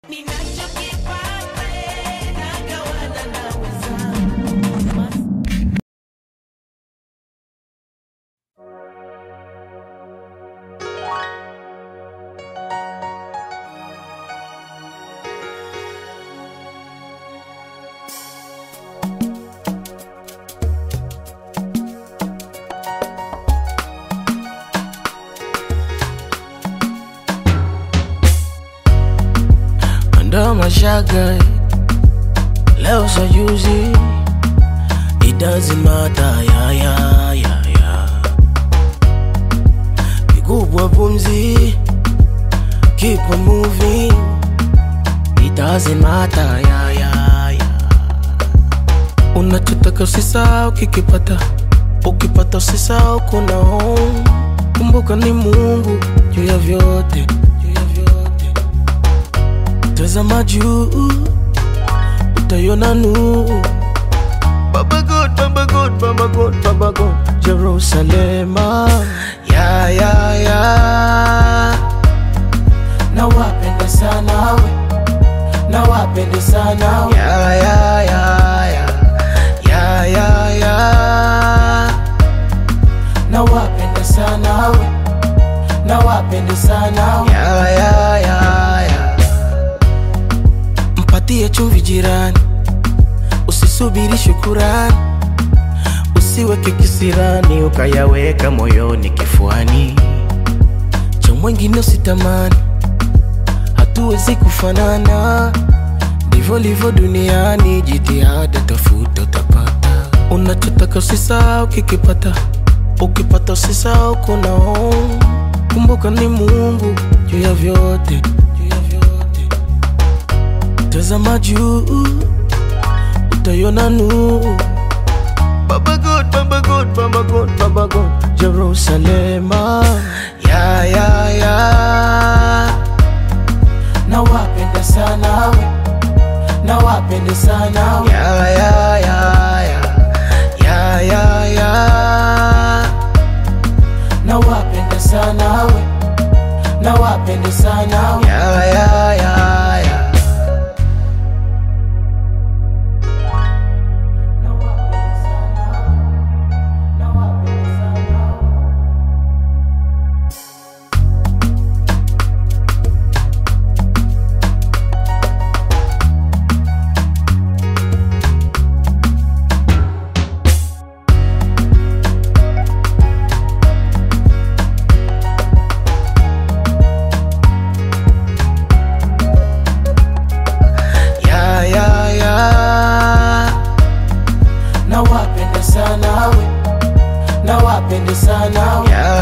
ndo mashaga leo sajuzi it doesn't matter ya ya ya ya kikubwa pumzi keep on moving it doesn't matter ya ya ya unachotaka usisahau kikipata ukipata usisahau kuna home kumbuka ni mungu juu ya vyote juu ya vyote tazama juu utaiona nuru Baba God, Baba God, Baba God, Baba God, Jerusalema ya ya ya na wapende sana we na wapende sana we ya ya ya ya ya ya ya na wapende sana we na wapende sana we ya ya ya ya mpatie chumvi jirani usisubiri shukurani usiweke kisirani ukayaweka moyoni kifuani cha mwengine usitamani hatuwezi kufanana ndivyo livyo duniani jitihada tafuta utapata unachotaka usisahau kikipata ukipata usisahau kuna home. kumbuka ni mungu juu ya vyote juu ya vyote tazama juu utaiona nuru Baba God, Baba God, Baba God, Baba God, Jerusalema ya ya ya na wapende sana we na wapende sana we ya ya ya ya ya ya ya na wapende sana we na wapende sana we ya ya ya ya na wapende sana we na wapende sana we ya ya ya na wapende sana we na wapende sana we ya